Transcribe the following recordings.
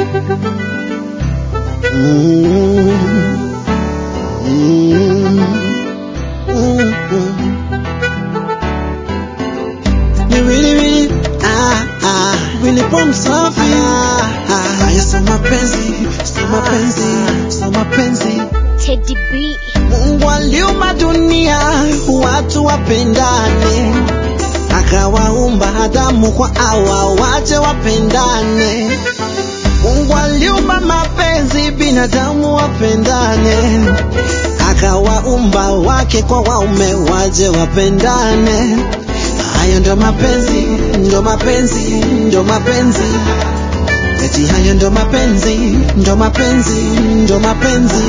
Mm. Mm. Mm. Ni wili wili, ah, ah, wili pom safi. Ah, ah. Haya sio mapenzi, sio mapenzi, sio mapenzi. Teddy B. Mungu aliumba dunia watu wapendane, akawaumba Adamu kwa Hawa waje wapendane. Mungu aliumba mapenzi binadamu wapendane, akawaumba wake kwa waume waje wapendane. Hayo ndo mapenzi, ndo mapenzi, ndo mapenzi. Eti hayo ndo mapenzi, ndo mapenzi, ndo mapenzi.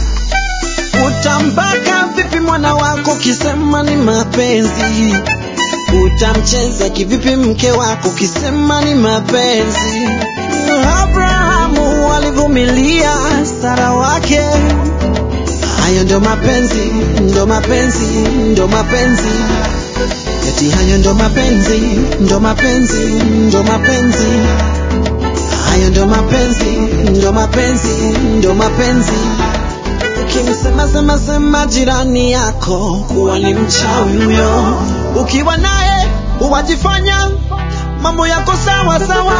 Utambaka vipi mwana wako kisema ni mapenzi? Utamcheza kivipi mke wako kisema ni mapenzi? Abrahamu alivumilia Sara wake. Hayo ndo mapenzi, ndo mapenzi, ndo mapenzi. Eti hayo ndo mapenzi, ndo mapenzi, ndo mapenzi. Hayo ndo mapenzi, ndo mapenzi, ndo mapenzi. Ukimsema sema sema jirani yako kuwa ni mchawi huyo, ukiwa naye uwajifanya mambo yako sawa sawa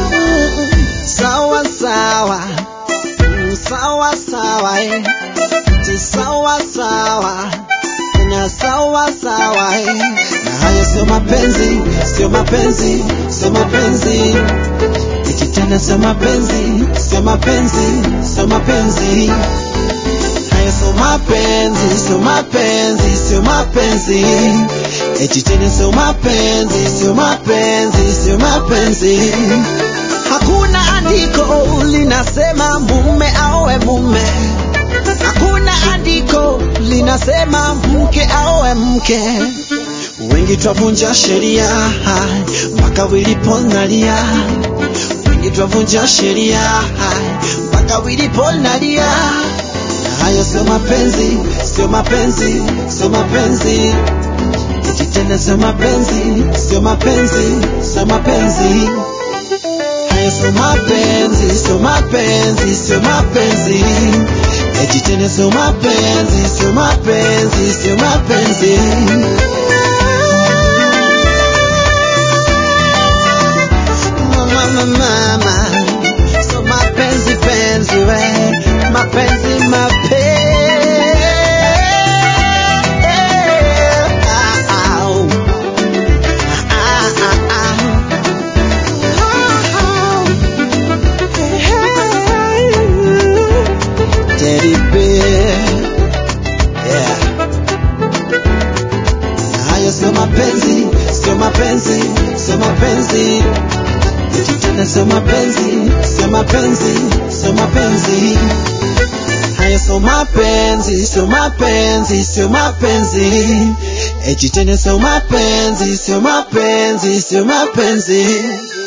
sawa sawa Mm, sawa sawa eh. Ti sawa sawa na sawa sawa eh. na hayo sio mapenzi, sio mapenzi, sio mapenzi eti tena sio mapenzi, sio mapenzi, sio mapenzi Haya sio mapenzi, sio mapenzi, sio mapenzi. Eti tena sio mapenzi, sio mapenzi, sio mapenzi. Hakuna andiko linasema mume aoe mume. Hakuna andiko linasema mke aoe mke. Wengi twavunja sheria mpaka wiliponalia. Wengi twavunja sheria mpaka wiliponalia na hayo sio mapenzi, sio mapenzi, sio mapenzi. Eti tena sio mapenzi, sio mapenzi, sio mapenzi. Hayo sio mapenzi, sio mapenzi, sio mapenzi. Eti tena sio mapenzi, sio mapenzi, sio mapenzi. Mama, mama, mama. Sio mapenzi, penzi, we. Mapenzi, mapenzi. Ah, ah, ah, ah, ah. Teddy bear. Yeah. Na hayo sio mapenzi, sio mapenzi, sio mapenzi. Eti tena sio mapenzi, sio mapenzi, sio mapenzi. Hayo sio mapenzi, sio mapenzi, sio mapenzi. Eti tena sio mapenzi, sio mapenzi, sio mapenzi.